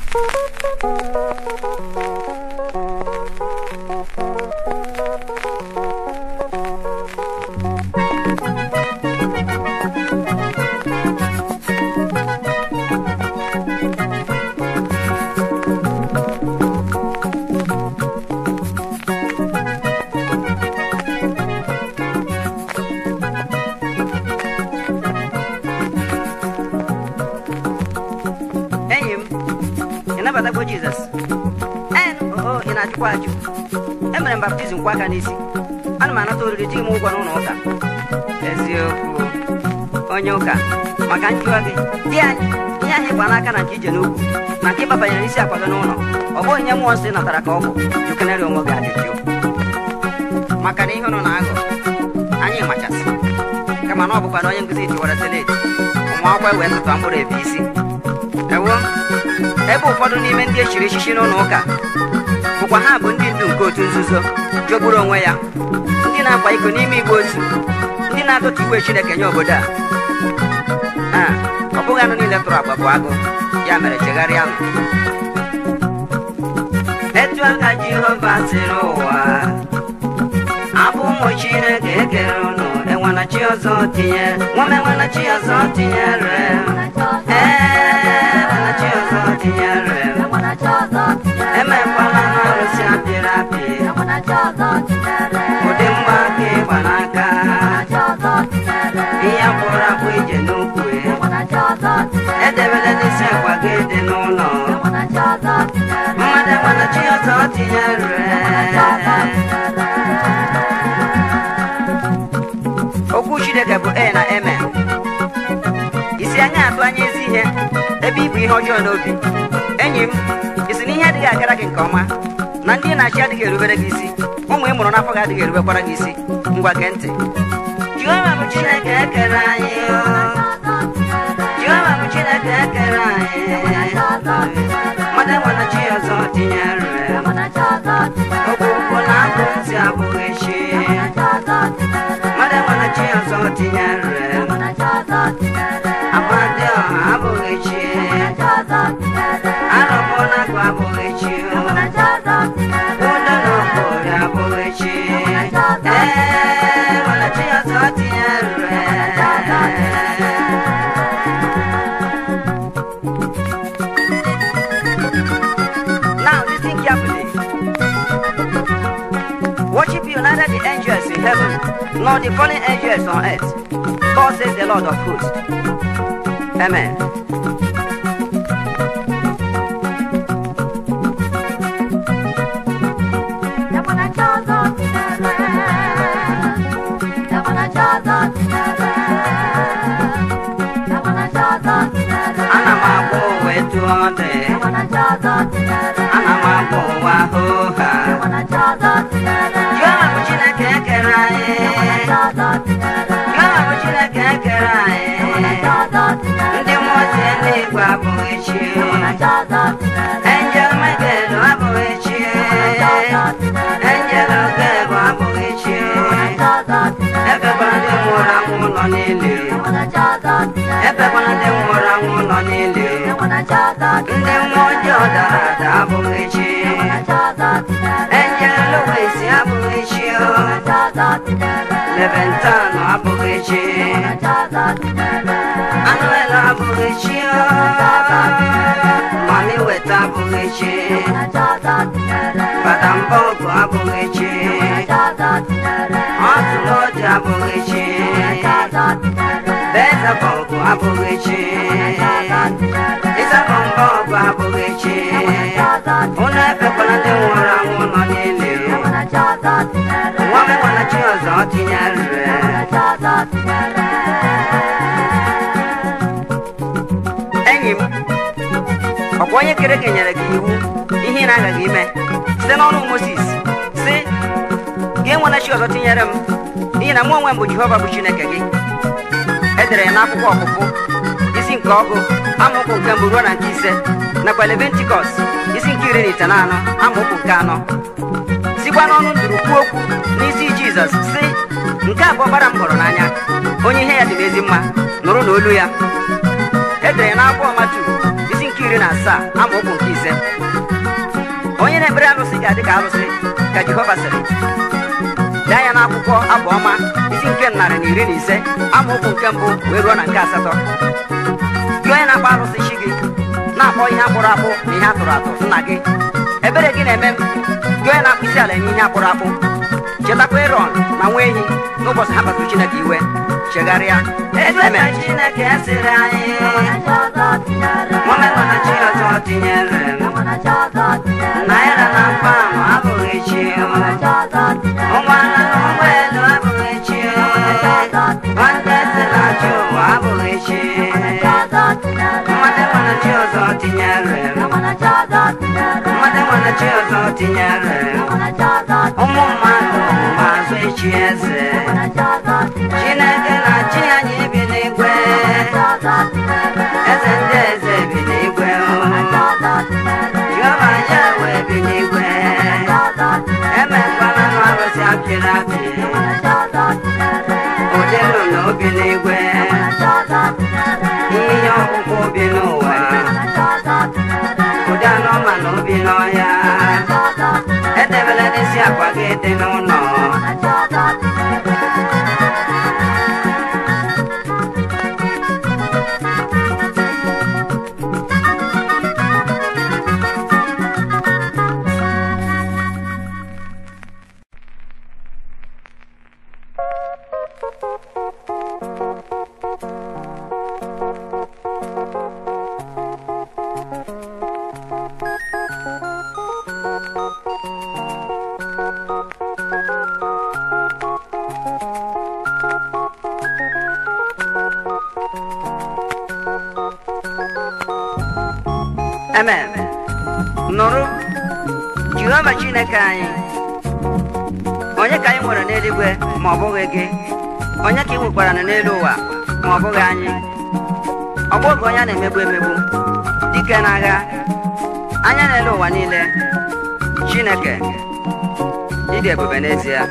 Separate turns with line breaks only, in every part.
enyi m ị nabatagwo jizọs ee oo ị na-ajụkwa ajụ emere m baptizim kwa aka n'isi ana m anata oriri ji m ụgwọ n'ụlọ ụka eziokwu onye ụka maka njụwa gị di anyị ihe anyị gba n'aka na nke ije n'ukwu na nke ịbabanyere isi akwa gị n'ụlọ ọ bụghị ihe mmụọ nsọ ị natara ka ọ bụ jukenere onwe gị ajụjụ maka na ihe ụnụ na-aghọ anyị machasị kama na ọ bụkwa na onye nkụzi tiwara seleti ụmụ akwụkwọ wee tụtụ mkpụrụ ebe isi ewo ebe ụfọdụ n'ime ndị echiri echichi n'ụlọ ụka bụkwa ha bụ ndị ndu nke otu nzuzo jọgburu onwe ya ndị na-akwa iko n'ime igbe otu ndị na-atụtụ iwe chineke nye obodo a a ọ bụghị anụ niile tụrụ agba bụ agụ ya mere chegharịa nụ etu aka jehova sịrị ụwa abụ ụmụ chineke ekere ụnụ enwena chi ọzọ tinye nwame enwena chi ọzọ tinyere ee enwena chi ọzọ tinyere emekwala n'arụsị apịrị apị ụdị mgba aka ịgba n'aka ihe akpụrụ akpụ ije n'ukwu edebere n'isi akwa gị dị n'ụlọ mmadụ enwena chi ọzọ tinyere okwu chineke bụ e na eme isi anya atụ anya ezi ihe ebe ibu ihe ọjọọ n'obi enyi m isi na ihe adịghị agara gị nke ọma na ndị na-achị adịghị erubere gị isi ụmụ ị mụrụ n'afọ gị adịghị erubekwara gị isi ngwa gee ntị jehova bụ chineke ekere anyị o. jehova bụ chineke ekere anyị mmadụ enwere chi ọzọ tinyere okpukpu na abụ ntị abụghị chi mmadụ enwere chi ọzọ tinyere amadị ọha abụghị chi arụmụnagụ abụghị chi udo na okpori abụghị chi ee nwere chi ọzọ tinyere Now listen carefully. Worship you neither the angels in heaven nor the fallen angels on earth. God says the Lord of hosts. Amen. Ana m agba ụwa etu ọ dị. Ana m agba ụwa hooha. Jehova bụ Chineke ekere anyị. Jehova bụ Chineke ekere anyị. Ndị mmụọ ozi eluigwe abụghị chi. Angel Michael abụghị chi. Angel Ogebo abụghị chi. Ebekwala ndị nwụrụ anwụ ụlọ niile. Ebekwala ndị nwụrụ anwụ ụlọ niile. Ndị mmụọ ọjọọ dara ada abụghị chi. Angel Louis abụghị chi. Leventan abụghị chi. Anuel abụghị chi. Mami weta abụghị chi. Badambọgụ abụghị chi. Ọtụlọdị abụghị chi. Bezabọgụ abụghị chi. Ịzabọmbọgụ abụghị chi. Unu efekwala ndị nwụrụ anwụ nọ n'ili. Nwa m enwela chi ọzọ tinyere. Enyi m, ọkwa onye kere gị nyere gị iwu ihe ị na-agaghị ime site n'ọnụ Mozis si gị enwela chi ọzọ tinyere m n'ihi na mụ onwe m bụ Jehova bụ Chineke gị edere ya n'akwụkwọ ọpụpụ isi nke ọgụ amaokwu nke mbụ ruo na nke ise nakwa Levitikọs isi nke iri na itenaanọ amaokwu nke anọ sikwa n'ọnụ nduru kwuo okwu n'isi Jizọs si nke a bụ ọbara m hụrụ n'anya onye ihe ya dị m ezi mma nụrụ n'olu ya edere ya n'akwụkwọ Matu isi nke iri na asaa amaokwu nke ise onye na-ekpere alụsị ga-adị ka alụsị ka jehova sịrị dee anya n'akwụkwọ abụọma isi nke narị na iri na ise amaokwu nke mbụ wee ruo na nke asatọ gị onye na-akpọ alụsị chi gị na-akpọ ihe akpụrụ akpụ na ihe atụrụ atụ nna gị ebere gị na-eme m gị onye na-akpụ isi ala nye ihe akpụrụ akpụ chetakwa erọn na nwa ehi n'ụbọchị ha kpasuru chineke iwe chegharịa
Ebe Chineke sịrị anyị Nwamerụ na chi ọzọ tinyere m Naira na pam abụghị chi Ụgbọala na ụgbọelu abụghị chi Nwanne si na chi ụwa abụghị chi Mmadụ nwere chi ọzọ tinyere m Mmadụ nwere chi ọzọ tinyere m Ụmụ mmadụ mazụ echi eze Chineke na chi anyị bi n'igwe Eze ndị eze bi n'igwe Jehova ya wee bi n'igwe Emekwala nụ arụsị apịrị apị Ụdị nnụnụ bi n'igwe Ihe ọkpụkpụ bi n'ụwa Ụdị anụmanụ bi n'ọhịa Edebela n'isi akwa gị dị n'ụlọ
amen nụrụ jehova chineke anyị onye ka anyị nwere n'eluigwe ma ọ bụghị gị onye ka ị nwekwara na n'elu ụwa ma ọ bụghị anyị ọ bụghị onye a na-emegbu emegbu dike n'agha anya n'elu ụwa niile chineke ịdị ebube n'ezie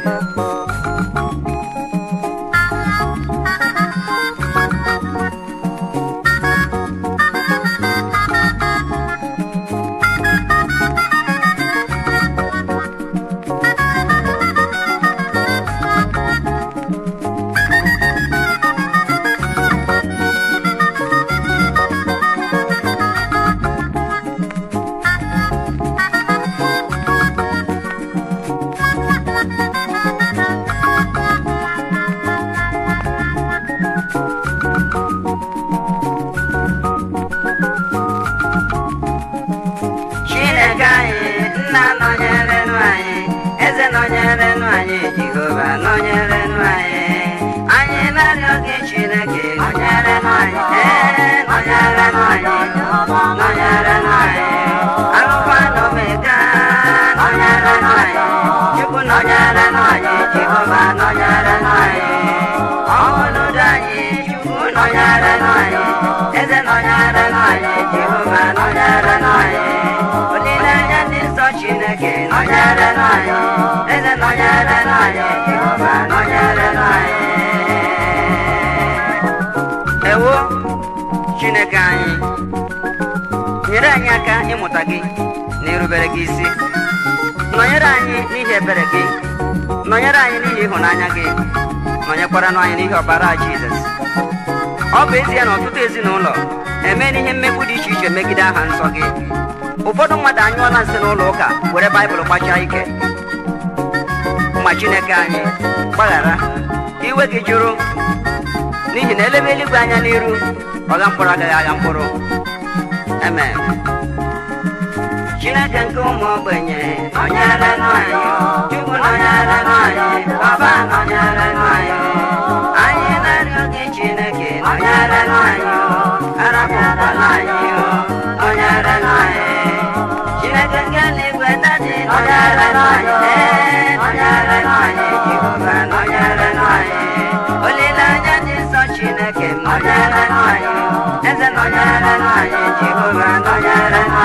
Chineke anyị nna nọnyere nụ anyị eze nọnyere nụ anyị Jehova nọnyere nụ anyị anyị na-arịọ gị Chineke nọnyere nụ anyị ee nọnyere nụ anyị nọnyere nụ anyị alụkwa na omega nọnyere nụ anyị Chukwu nọnyere nụ anyị Jehova nọnyere nụ anyị ọnọdụ anyị Chukwu nọnyere nụ anyị eze nọnyere nụ anyị Jehova nọnyere nụ anyị olileanya ndị nsọ Chineke nọnyere nụ anyị eze nọnyere nụ anyị Jehova nọnyere nụ anyị
ewo chineke anyị nyere anyị aka ịmụta gị na irubere gị isi nọnyere anyị n'ihi ebere gị nọnyere anyị n'ihi ịhụnanya gị nọnyekwaranụ anyị n'ihi ọbara jizọs ọ bụ ezie na ọtụtụ ezinụlọ emeela ihe mmegbu dị iche iche megide aha nsọ gị ụfọdụ mmadụ anyụọla nsị n'ụlọ ụka were baịbụl gbachaa ike ma chineke anyị gbaghara iwe gị jụrụ n'ihi na elebe eluigwe anya n'iru ọgha mkpụrụ agaghị agha mkpụrụ amen
Chineke nke ụmụ ogbenye nọnyere nụ anyị Chukwu nọnyere nụ anyị Baba nọnyere nụ anyị anyị na-arịọ gị Chineke nọnyere nụ anyị arapụkwala anyị nọnyere nụ anyị Chineke nke eluigwe dadi nọnyere nụ anyị ee nọnyere nụ anyị Jehova nọnyere nụ anyị olileanya dị nsọ Chineke nọnyere nụ anyị eze nọnyere nụ anyị Jehova nọnyere nụ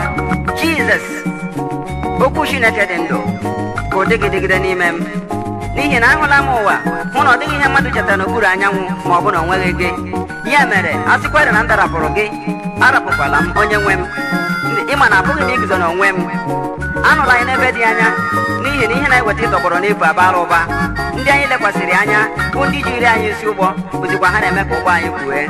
anyị
jizọs okwu chineke dị ndụ ka ọ dịgidegide n'ime m n'ihi na ahụla m ụwa hụ na ọ dịghị ihe mmadụ chetara n'okpuru anyanwụ ma ọ bụ na o nweghị gị ya mere a sịkwarị na m darapụrụ gị arapụkwala m onye nwe m ịma na apụghị m iguzo n'onwe m anụla anyị n'ebe dị anya n'ihi na ihe na-eweta ịtọgbọrọ n'efu abara ụba ndị anyị lekwasịrị anya bụ ndị jiri anyị isi ụgbọ bụzikwa ha na-eme ka ụgbọ anyị kwue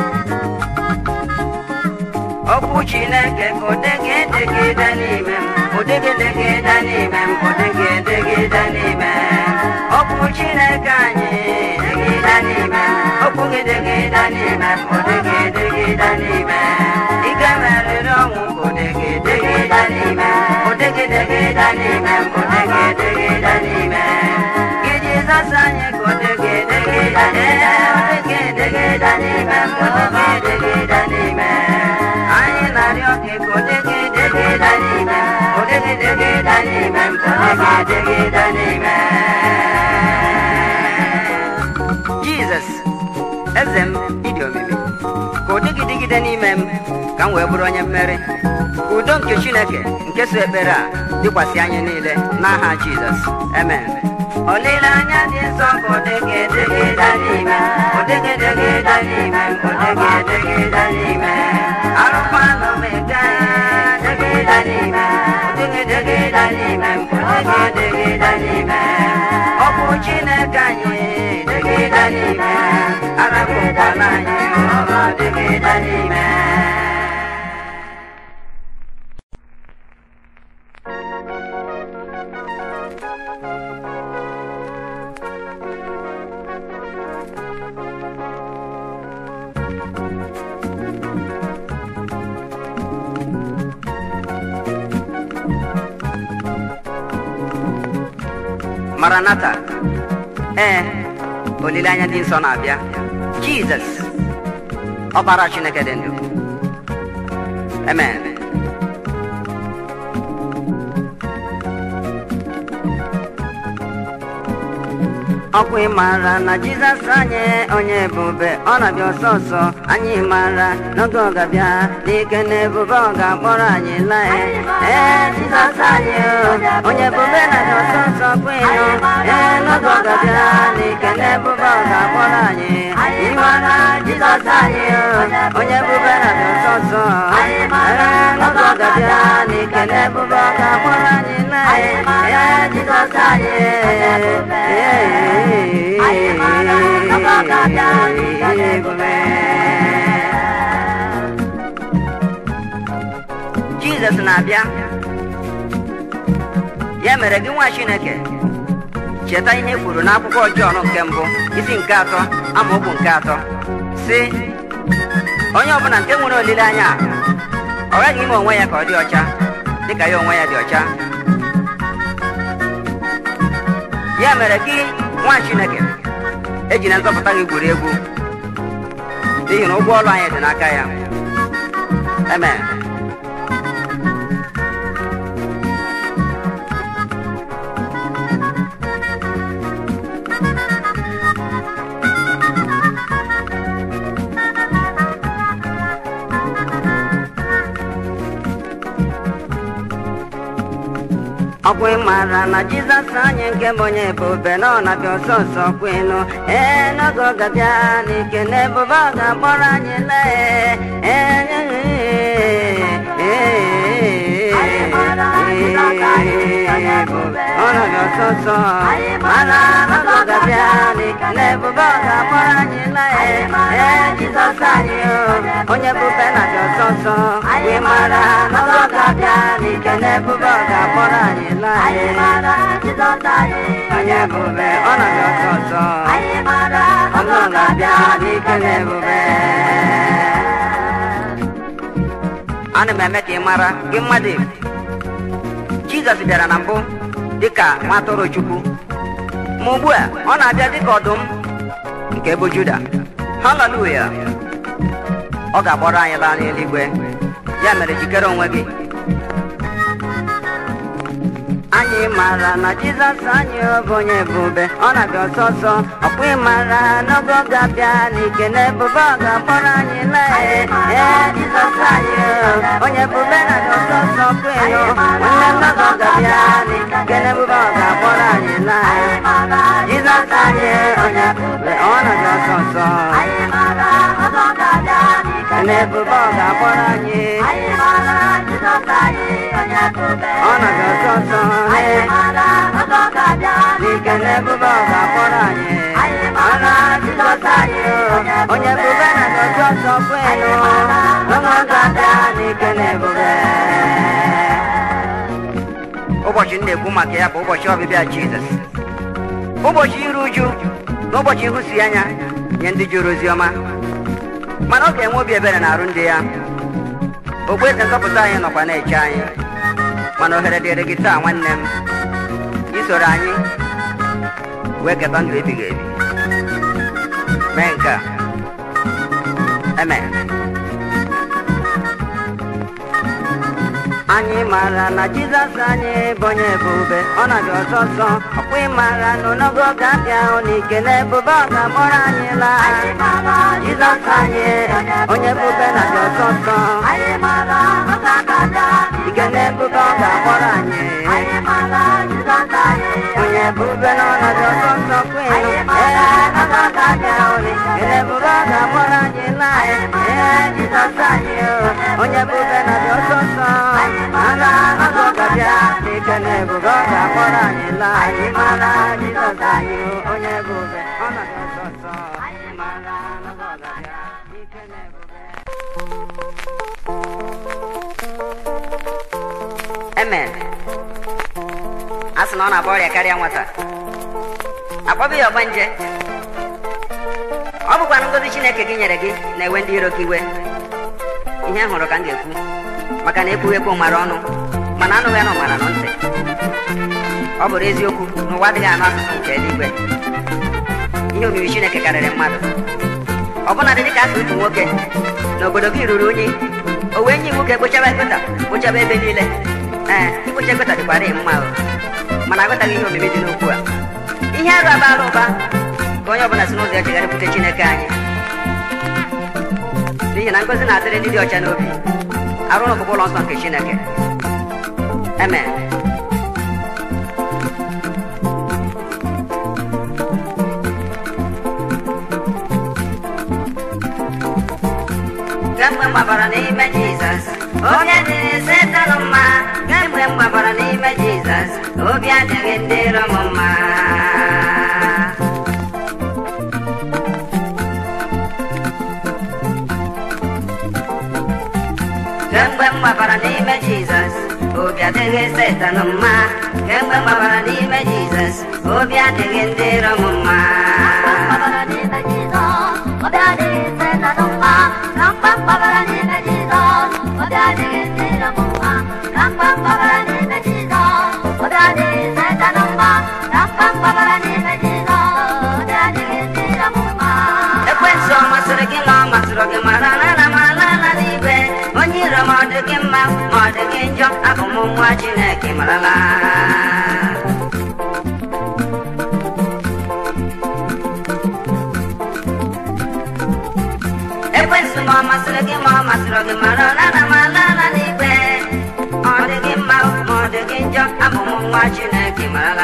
okwu chineke ka odege edegide n'ime m odege edegide n'ime m odege edegide n'ime m okwu chineke anyị degide n'ime m okwu gị degide n'ime m odege edegide n'ime m ị ga-emerịrị ọnwụ ka odege edegide n'ime m odege edegide n'ime m odege edegide n'ime m gị jizọs anyị ka odege edegide n'ime m odege edegide n'ime m odege edegide n'ime m anyị na-arịọ gị ka odege edegide n'ime m odege edegide n'ime m odege edegide n'ime m jizọs eze m ịdị omimi ka ụdị gị dịgide n'ime m ka m wee bụrụ onye mmeri ka udo nke chineke nke so ekpere a dịkwasị anyị niile n'aha jizọs amen olileanya dị nsọ ka ụdịgị edegide n'ime m ụdịgị edegide n'ime m ụdịgị edegide n'ime m arụkwanụ m ega edegide n'ime m ụdịgị edegide n'ime m ụdịgị edegide n'ime m okwu chineke anyị degide n'ime m arapụkwala anyị ọrụ degide n'ime m maranata ee olileanya dị nsọ na-abịa jizọs ọbara chineke dị ndụ amen ọkwa ịmara na jizọs anyị onye ebube ọ na-abịa ọsọ ọsọ anyị mara n'oge ọ ga-abịa n'ike na ebube ọ ga-akpọrọ anyị laa ee jizọs anyị onye ebube na-abịa ọsọ ọsọ kwa ịnụ ee n'oge ọ ga-abịa n'ike na ebube ọ ga-akpọrọ anyị ịmara jizọs anyị onye ebube na-abịa ọsọ ọsọ ee n'oge ọ ga-abịa n'ike na ebube ọ ga-akpọrọ anyị laa ee jizọs anyị ee jizọs na-abịa ya mere gị nwa chineke cheta ihe kwuru n'akwụkwọ jọn nke mbụ isi nke atọ amaokwu nke atọ si onye ọbụla nke nwere olileanya ọ gaghị ime onwe ya ka ọ dị ọcha dịka ya onwe ya dị ọcha ya mere gị nwa chineke ejina nzọpụta gị gwuri egwu n'ihi na ụgwọ ọrụ anyị dị n'aka ya amen ọkwa ịmara na jizọs anyị nke bụ onye ebube na ọ na-abịa ọsọ ọsọ kwenu ee n'oge ọ ga-abịa n'ike na ebube ọ ga-akpọrọ anyị lee ọ na-abịa ọsọ ọsọ mara n'oge ọ ga-abịa n'ike na ebube ọ ga-akpọrọ anyị lee ee jizọs anyị onye ebube na-abịa ọsọ ọsọ ịmara n'oge ọ ga-abịa n'ike na ebube ọ ga-akpọrọ anyị onye ebube ọ na-abịa ọsọ ọsọ ọnụ ga-abịa n'ike na ebube ana m eme ka ị mara gị mmadụ jizọs bịara na mbụ dịka nwa atụrụ chukwu ma ugbu a ọ na-abịa dịka ọdụm nke bụ juda haleluya ọ ga-akpọrọ anyị laa n'eluigwe ya mere jikere onwe gị anyị mara na jizọs anyị bụ onye ebube ọ na-abịa ọsọ ọsọ ọkwa ịmara n'oge ọ ga-abịa n'ike na ebube ọ ga-akpọrọ anyị lee ee jizọs anyị onye ebube na-abịa ọsọ ọsọ ọkwa ịnụ nwanne m n'oge ọ ga-abịa n'ike na ebube ọ ga-akpọrọ anyị lee jizọs ga-akpọrọ anyị ọnọdụ ọsọ ọsọ n'ike na ebube ọ ga-akpọrọ anyị ọnụ Jizọs anyị o. onye ebube na ọsọ ọsọ kwenu ọnụ ga-abịa n'ike na ebube ụbọchị m na-ekwu maka ya bụ ụbọchị ọbịbịa Jizọs ụbọchị iru uju na ụbọchị ịhụsi anya nye ndị jụrụ ozi ọma mana ọ ga-enwe obi ebere na arụ ndị ya ogbueze nzọpụta anyị nọkwa na-eche anyị mana ohere dịrị gị taa nwanne m isoro anyị wee keta ndụ ebighị ebi mee nke a amen anyị maara na jizọs anyị bụ onye ebube ọ na-abịa ọsọ ọsọ ọkwa ịmara na onogo ga-abịa ahụ n'ike na ebube ọ ga-akpọrọ anyị laa jizọs anyị onye ebube na-abịa ọsọ ọsọ ike na ebube ọ ga-akpọrọ anyị onye ebube na ọnọdụ ọsọ ọsọ kwenu ee ọ ga-abịa ahụ n'ike na ebube ọ ga-akpọrọ anyị laa ee jizọs anyị onye ebube na-abịa ọsọ ọsọ ala ọzọ ga-abịa n'ike na ebube ọ ga-akpọrọ anyị laa anyị mara jizọs anyị onye ebube ọ na-abịa ọsọ ọsọ mara ọzọ ga-abịa n'ike na ebube Amen. a sị na ọ na-agba ọrịa karịa nwata akpọbụ ya ọgbanje ọ bụkwa ngozi chineke gị nyere gị na-ewe ndị iro gị iwe ihe hụrụ ka m ga-ekwu maka na ekwughị ekwu mara ọnụ mana anụghị anụ mara nọ ntị ọ bụrụ eziokwu na ụwa adịghị anụ asụsụ nke eluigwe ihe omimi chineke karịrị mmadụ ọbụna dị dịka asụ otu nwoke n'obodo gị ruru unyi o wee nye iwu ka ekpochaba ekpeta kpochaba ebe niile ee ikpocha ekpeta dịkwara mma o mana aghọtaghị ihe omimi dị n'okwu a ihe arụ abara ụba ka onye ọbụla si n'ụzọ ya chegharịpụta chineke anyị n'ihi na ngozi na-adịrị ndị dị ọcha n'obi arụ n'ọkpụkpụ ụlọ nsọ nke chineke amen kemgbe m gbabara n'ime jizọs onye dịrị setanụ mma kemgbe m gbabara n'ime jizọs obi adịghị ndị iro m mma kemgbe m gbabara n'ime jizọs obi adịghị setanụ mma kemgbe m gbabara n'ime jizọs obi adịghị ndị iro m mma ekwensu ọ masịrị gị ma ọ masịrị gị mara na ana m ala ala n'igwe onye iro ma ọ dị gị mma ma ọ dị gị njọ abụ m nwa chineke marala ekwensu ma ọ masịrị gị ma ọ masịrị gị mara na ana m ala ala n'igwe ọ dị gị mma ma ọ dị gị njọ abụ m nwa chineke marala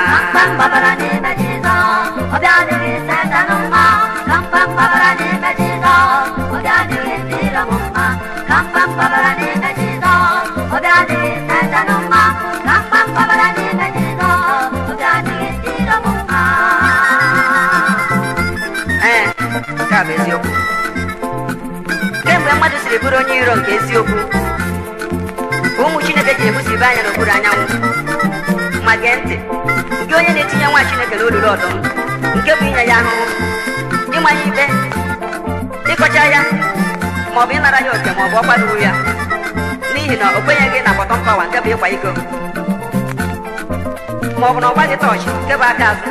ee nke a bụ eziokwu kemgbe mmadụ siri bụrụ onye iro nke eziokwu ka ụmụ chineke ji ebusibe anya n'okpuru anyanwụ ma gee ntị nke onye na-etinye nwa chineke n'olulu ọdụm nke bụ inye ya ahụhụ ịma ya ikpe ịkọcha ya ma ọ bụ ịnara ya oke ma ọ bụ ọkwa ruru ya n'ihi na o kwenyeghị na bọtọm pawa nke bụ ịkwa iko ma ọ bụ na ọ gbaghị tọọchị nke bụ aka azụ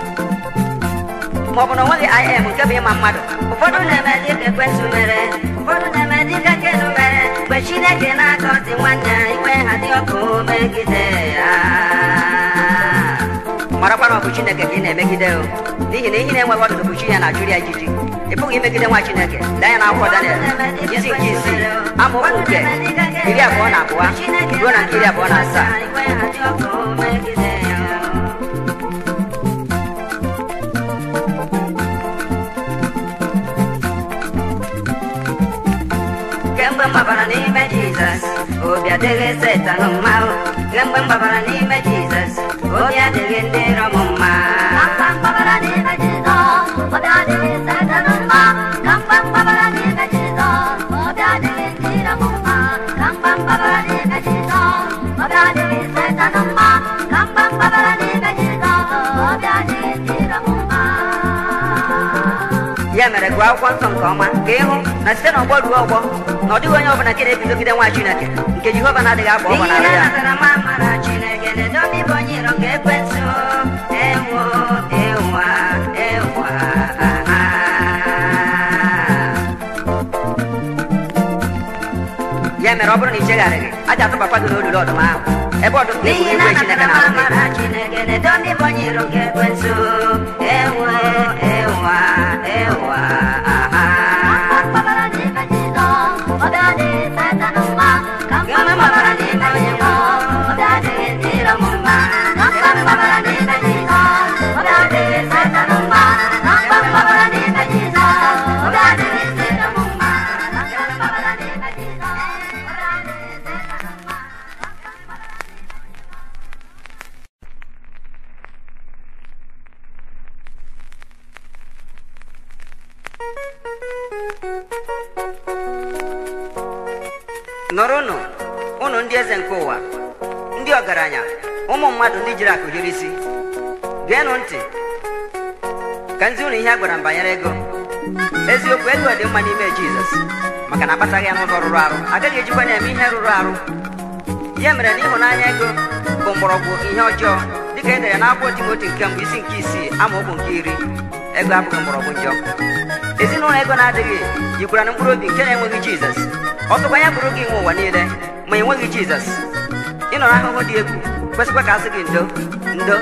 ma ọ bụ na o nweghị im nke bụ ịma mmadụ ụfọdụ na-eme dị ka ekwensụ mere ụfọdụ na-eme dị ka kenu mere mgbe chineke na-akọzi nwanne ya ikpe ha dị ọkụ megide ya marakwa na ọ bụ chineke ka ị na-emegide o n'ihi na ihe na-enweghị ọdụdụ bụ chi ya na-achụrụ ya ijiji ị pụghị imegide nwa chineke lee ya n'akwụkwọ daniel isi nke isii amaokwu nke iri abụọ na abụọ ruo na nke iri abụọ na asaa kemgbe m
gbabara n'ime jizọs obi adịghị setan mma o. kemgbe m gbabara n'ime jizọs obi adịghị ndị iro m mma ya mere gụọ akwụkwọ nsọ nke ọma ka ịhụ na site n'ọgbọ ruo ọgbọ na ọ dịghị onye ọbụla nke na-ebidogide nwa chineke nke jehova na-adịghị agba ọgbọ n'ala ya chineke na-edobe ibe onye iro nke ekwentị ewo ewa ewa ya mere ọ bụrụ na i chegharịghị aja atụbakwa gị n'olulu ọdụm ahụ ebe ọdụm
n'ihi
na-egbu
na
igwe chineke
anatara m
na-ahụ gị.
amara chineke na-edobe ibe onye iro nke ekwentị ewo ewa ewa aha
nọrọnụ ụnụ ndị eze nke ụwa ndị ọgaranya ụmụ mmadụ ndị jiri akụ hiri isi geenụ ntị ka nzi ụnụ ihe a gwara m banyere ego eziokwu ego dị mma n'ime jizọs maka na akpataghị ya n'ụzọ rụrụ arụ agaghị ejikwa na-eme ihe rụrụ arụ ya mere na ịhụnanya ego bụ mgbọrọgwụ ihe ọjọọ dịka e dere n'akwụkwọ timoti nke mbụ isi nke isii amaokwu nke iri ego abụghị mgbọrọgwụ njọ ezinụlọ ego na-adịghị yikwara na mkpụrụ obi nke na-enweghị jizọs ọsọkwa ya bụrụ gị nwe ụwa niile ma enweghị jizọs ịnọ n'ahụhụ dị egwu kwesịkwa ka a sị gị ndo ndo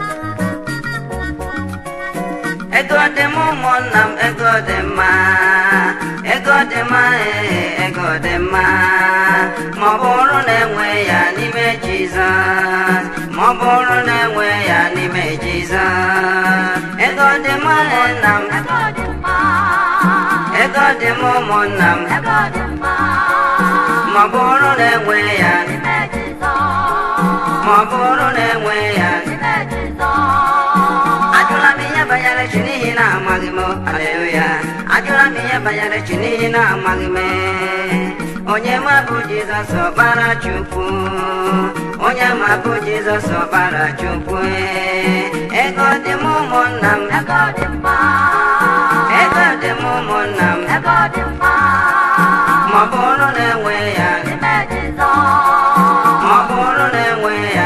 ego dị m ụmụnna m ego dị mma ego dị mma ee ego dị mma ma ọ bụrụ na enwe ya n'ime jizọs ma ọ bụrụ na enwe ya n'ime jizọs ego dị m ụmụnna m ego dị m ụmụnna m ma ọ bụrụ na enwe ya ma ọ bụrụ na enwe ya ajụla m ihe banyere chi n'ihi na amaghị m aleluya ajụla m ihe banyere chi n'ihi na amaghị m onye ma bụ jizọs ọkpara chukwu onye ma bụ jizọs ọkpara chukwu ego dị m ụmụnna m ego dị m ụmụnna m ma ọ bụrụ na enwe ya ma ọ bụrụ na enwe ya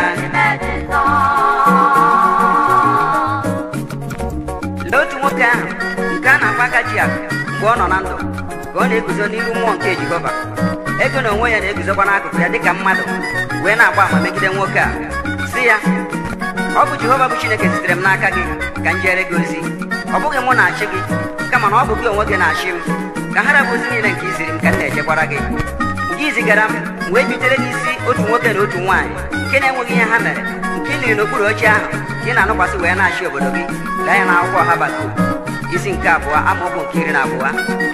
lee otu nwoke ahụ nke a na-akpa aka ji akụ mgbe ọ nọ na ndụ ka ọ na-eguzo n'iru mmụọ nke jehova ego na onwe ya na-eguzokwa n'akụkụ ya dịka mmadụ wee na-agba ama megide nwoke a si ya ọ bụ jehova bụ chineke zitere m n'aka gị ka m jere gị ozi ọ bụghị mụ na-achị gị kama na ọ bụ gị onwe gị na-achị m ka ha rabụ ozi niile nke iziri m ka m na-ejekwara gị gị zigara m wee bitere gị isi otu nwoke na otu nwaanyị nke na-enweghị ihe ha mere nke ị liri n'okpuru oche ahụ ka ị na-anụkwasị wee na-achị obodo gị lee anya n'akwụkwọ Habakuk isi nke abụọ amaokwu nke iri na abụọ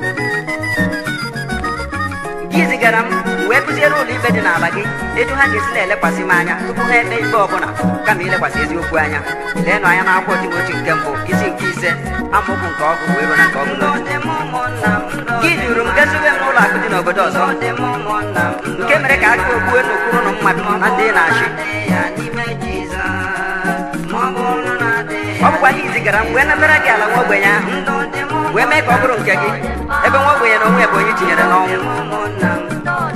gị zigara m wee kụziere ụlọ ikpe dị n'ala gị etu ha ga-esi na-elekwasị m anya tupu ha ekpe ikpe ọbụla kama ilekwasị eziokwu anya leenụ anya n'akwụkwọ Timoti nke mbụ isi nke ise amaokwu nke ọgụ wee ruo na nke ọgụ
Ndụ dị m ụmụnna m ndụ
gị duru m gaziwe m n'ụlọ akụ dị n'obodo ọzọ
dị m ụmụnna m ndụ
nke mere ka aka ogbue n'okpuru ụlọ mmadụ na ndị ị na-achị
dị ya n'ime Jizọs ma ọ bụrụ na dị
ọ bụkwa gị zigara m wee natara gị ala nwa ogbenye ahụ
ndụ dị m
wee mee ka ọ bụrụ nke gị ebe nwa ogbenye na onwe ya bụ onye tinyere n'ọnwụ
ụmụnna m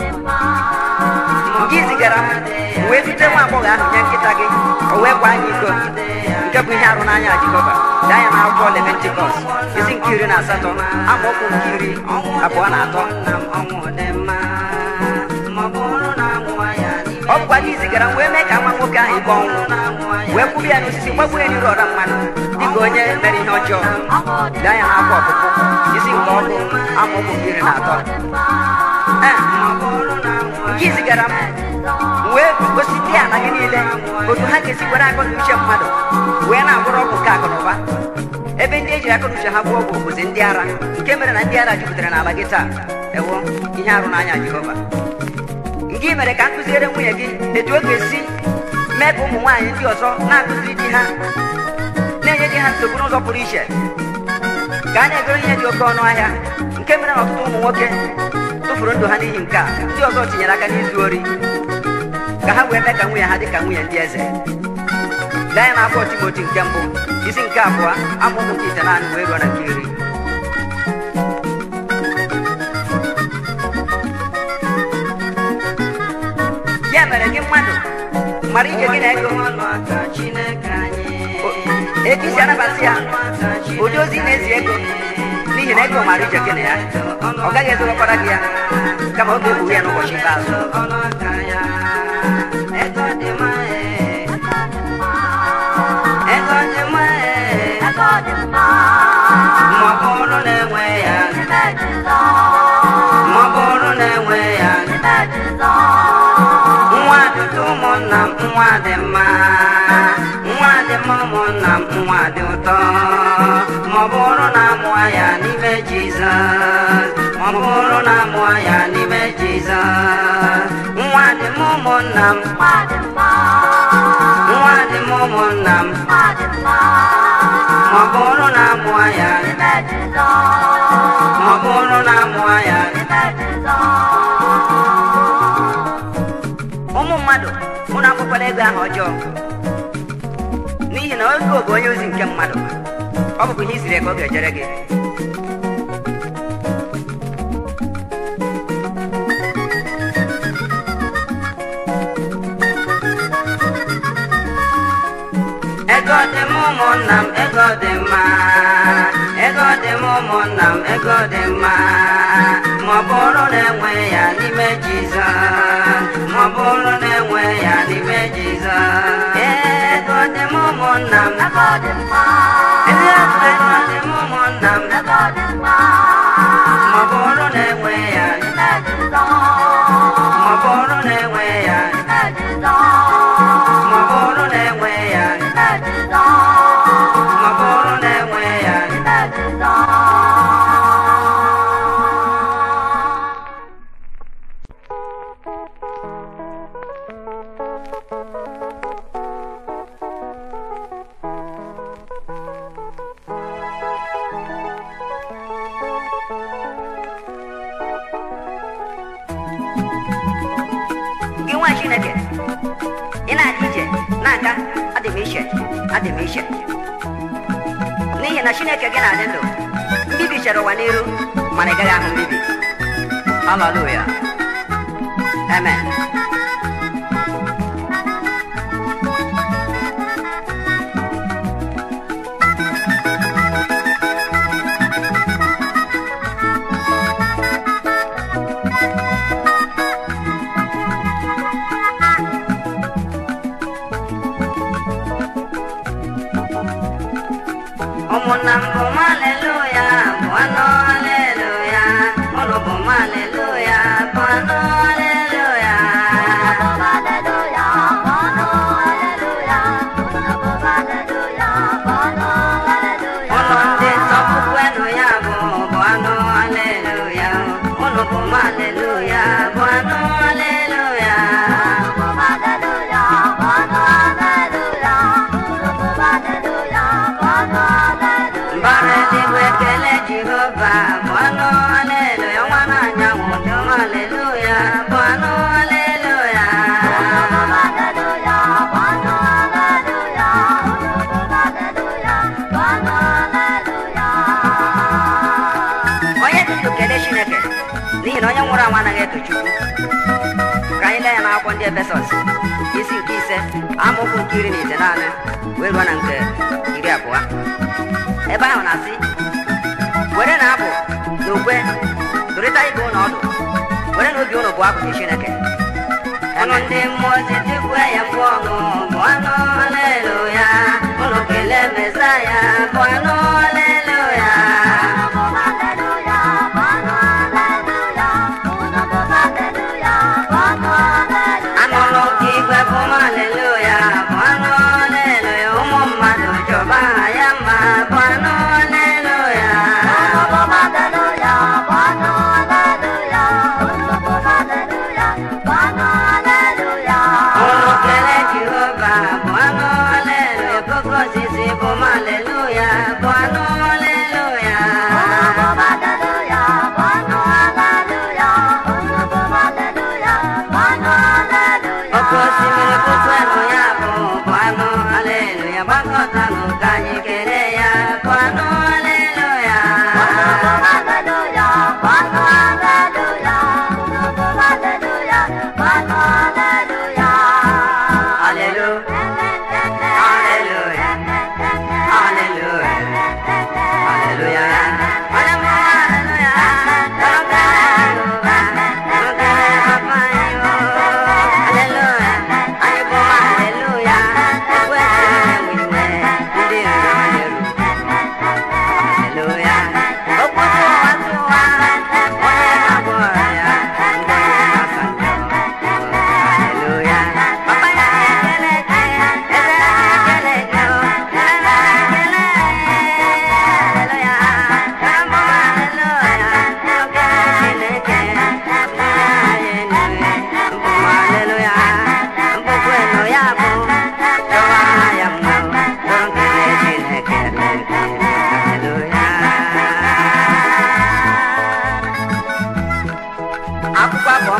gị zigara m wee dute nwa agbọghọ ahụ nye nkịta gị o wee kwa anyị iko nke bụ ihe arụ n'anya Jehova dị anya na akwụkwọ Levitikọs isi nke iri na asatọ amaokwu nke iri abụọ na atọ
nna m ọnwụ dị mma ma ọ bụrụ na nwa ya n'ime
ọ bụkwa gị zigara m wee mee ka nwa nwoke ahụ ikpe ọnwụ wee kwụrụ ya n'osisi gbagbuo ya n'iru ọra mmadụ dịka onye mere ihe ọjọọ dị anya na akwụkwọ ọpụpụ isi nke ọgụ amaokwu nke iri na atọ Ee, gị zigara m wee gosi ndị ala gị niile otu ha ga-esi were akọ na uche mmadụ wee na-agwụrụ ọgwụ nke akụ na ụba ebe ndị ejiri akọ na uche ha gbuo ọgwụ bụzi ndị ara nke mere na ndị ara jupụtara n'ala gị taa
ewo ihe arụ n'anya jehova nke i mere ka m kụziere nwunye gị etu ọ ga-esi mee ka ụmụ nwaanyị ndị ọzọ na-akụziri di ha na-enye di ha nsogbu n'ụzọ pụrụ iche ka a na-egoro ihe dị oke ọnụ ahịa nke mere na ọtụtụ ụmụ nwoke tụfuru ndụ ha n'ihi nke a ndị ọzọ tinyere aka n'izu ori ka ha wee mee ka nwunye ha dị ka nwunye ndị eze lee anya n'akwụkwọ timoti nke mbụ isi nke abụọ amaokwu nke ite naanị wee ruo na nke iri ya mere gị mmadụ mara ije gị na ego ego isi anabasị ya ụdị ozi na-ezi ego n'ihi na ego mara ije gị na ya ọ gaghị ezobekwara gị ya kama ọ ga-ekpughe ya n'ụbọchị ikpeazụ
Ego dị mma ee, ma ọ bụrụ na enwe ya ma ọ bụrụ na enwe ya nwa dịtụ ụmụnna m nwa dị mma nwa dị mma ụmụnna m nwa dị ụtọ ma ọ bụrụ na amụọ ya n'ime Jizọs ma ọ bụrụ na amụọ ya n'ime Jizọs nwa dị mma ụmụnna m nwa dị mma ụmụnna m ma ọ bụrụ na amụọ ya ma ọ bụrụ na amụọ ya
ụmụ mmadụ ụnụ akwụkwala ego ahụ ọjọọ n'ihi na ego bụ onye ozi nke mmadụ ọ bụkwa ihe isiri ka ọ ga-ejere gị
ego dị m ụmụnna m ego dị mma ego dị m ụmụnna m ego dị mma ma ọ bụrụ na enwe ya n'ime Jizọs ma ọ bụrụ na enwe ya n'ime Jizọs ego dị m ụmụnna m ego dị m ụmụnna m ma ọ bụrụ na enwe ya ma ọ bụrụ na enwe ya ma ọ bụrụ na enwe ya ma ọ bụrụ na enwe ya
gị nwa chineke ị na-aga ije na-aga adị m iche adị m iche n'ihi na chineke gị na-adị ndụ mbibi chere ụwa n'iru mana ị gaghị ahụ mbibi haleluya amen
ụmụnna m bụ m aleluya bụ anụ aleluya ụnụ bụ m aleluya bụ anụ aleluya ụlọ ndị nsọpụkwenụ ya bụ bụ anụ aleluya ụnụ bụ m aleluya bụ anụ aleluya mbara eluigwe ekele jehova bụ anụ aleluya nwa na-anyanwụ dị m aleluya bụ anụ aleluya
onye dị ndụ kelee chineke n'ihi na onye nwụrụ anwụ anaghị eto chukwu ka anyị lee ya n'akwụkwọ ndị efesọs isi nke ise amaokwu nke iri na ite naanị wee ruo na nke iri abụọ ebe ahụ na-asị were na abụ na ukwe tụrịta ibe ụlọ ọdụ were na obi ụlọ bụ abụ nye chineke
ọnụ ndị mmụọ ozi tikwe ya mgbe ọṅụ bụ anụ aleluya ụlọ kelee mesaya bụ anụ aleluya anụrụ ka igwe bụ m aleluya bụ anụ aleluya ụmụ mmadụ chọba aha ya mma bụ anụ aleluya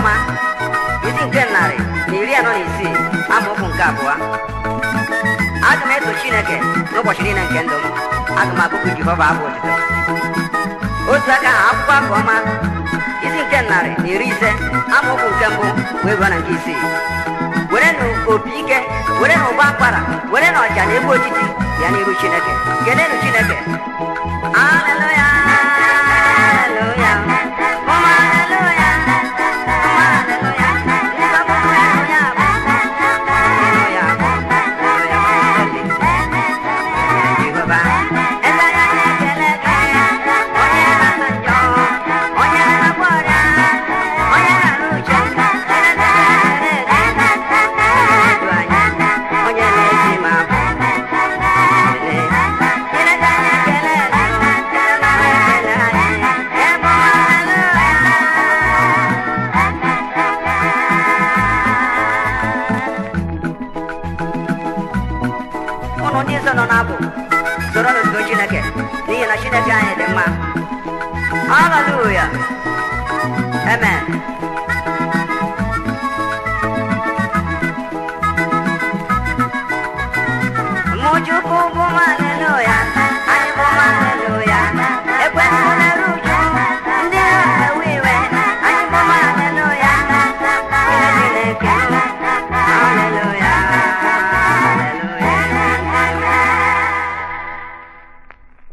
ọma isi nke narị na iri anọ na isii amaokwu nke abụọ aga m eto chineke n'ụbọchị niile nke ndụ m aga m akụkụ jehova abụ otito otu aka ahụ akwụkwọ aka ọma isi nke narị na iri ise amaokwu nke mbụ wee ruo na nke isii were na opi ike were na ụba akwara were na ọja na ebe otiti ya n'iru chineke kelenụ chineke aleluya aleluya ụmụ aleluya ụmụ aleluya nsọpụrụ aleluya bụ aleluya bụ aleluya Jehova eze ya na-ekele gị onye na-asa njọ onye na-agba ọrịa onye na-arụ uche Chineke na-ekele gị ndụ anyị onye na-esi ma bụ Chineke na-ekele gị Chineke na-ekele anyị ebe ụnụ ndị nsọ nọ n'abụ soro n'otuto Chineke n'ihi na Chineke anyị dị mma haleluya